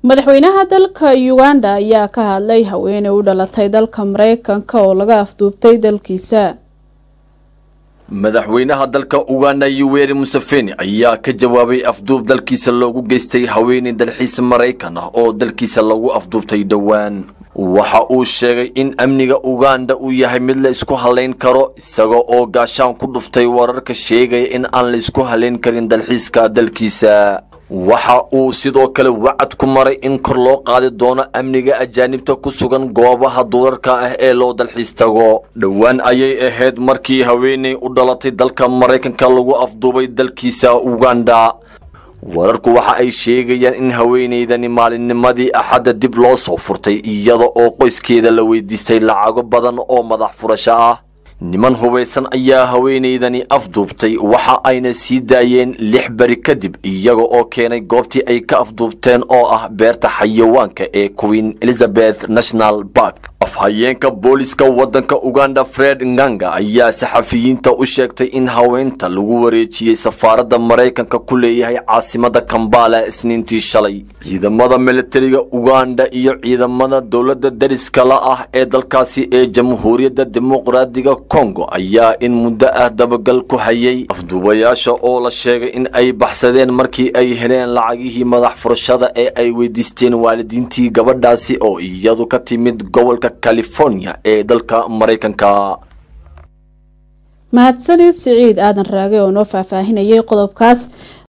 madaxweynaha dalka uganda ayaa ka hadlay haweeney u dhalatay dalka mareykanka oo laga afduubtay dalkiisa madaxweynaha dalka uganda yoweri museveni ayaa ka jawaabay afduub dalkiisa loogu geystay haweeney dalxiis maraykan ah oo dalkiisa lagu afduubtay dhowaan waxa uu sheegay in amniga uganda uu yahay mid la isku halayn karo isaga oo gaashaan ku dhuftay wararka sheegaya in aan la isku halayn karin dalxiiska dalkiisa waxa uu sidoo kale wacad ku maray in kor loo qaadi doono amniga ajaanibta ku sugan goobaha duurarka ah ee loo dalxiis tago dhowaan ayay ahayd markii haweeney u dhalatay dalka maraykanka lagu afduubay dalkiisa uganda wararku waxa ay sheegayaan in haweeneydani maalinnimadii axadda dib loo soo furtay iyada oo qoyskeeda la weydiistay lacago badan oo madax furasho ah niman hubaysan ayaa haweeneydani afduubtay waxa ayna sii daayeen lix beri kadib iyaga oo keenay goobtii ay ka afduubteen oo ah beerta xayawaanka ee queen elizabeth national bark afhayeenka booliska waddanka uganda fred nganga ayaa saxafiyiinta u sheegtay in haweenta lagu wareejiyey safaaradda maraykanka ku leeyahay caasimada kambala isniintii shalay ciidamada militariga uganda iyo ciidamada dowladda dariska la ah ee dalkaasi ee jamhuuriyadda dimuqraadiga kongo ayaa in muddo ah dabagal ku hayay afduubayaasha oo la sheegay in ay baxsadeen markii ay heleen lacagihii madax furashada ee ay weydiisteen waalidiintii gabadhaasi oo iyadu ka timid gobolka california ee dalka maraykanka mahadsanid siciid aadan raage oo noo faahfaahinayay qodobkaas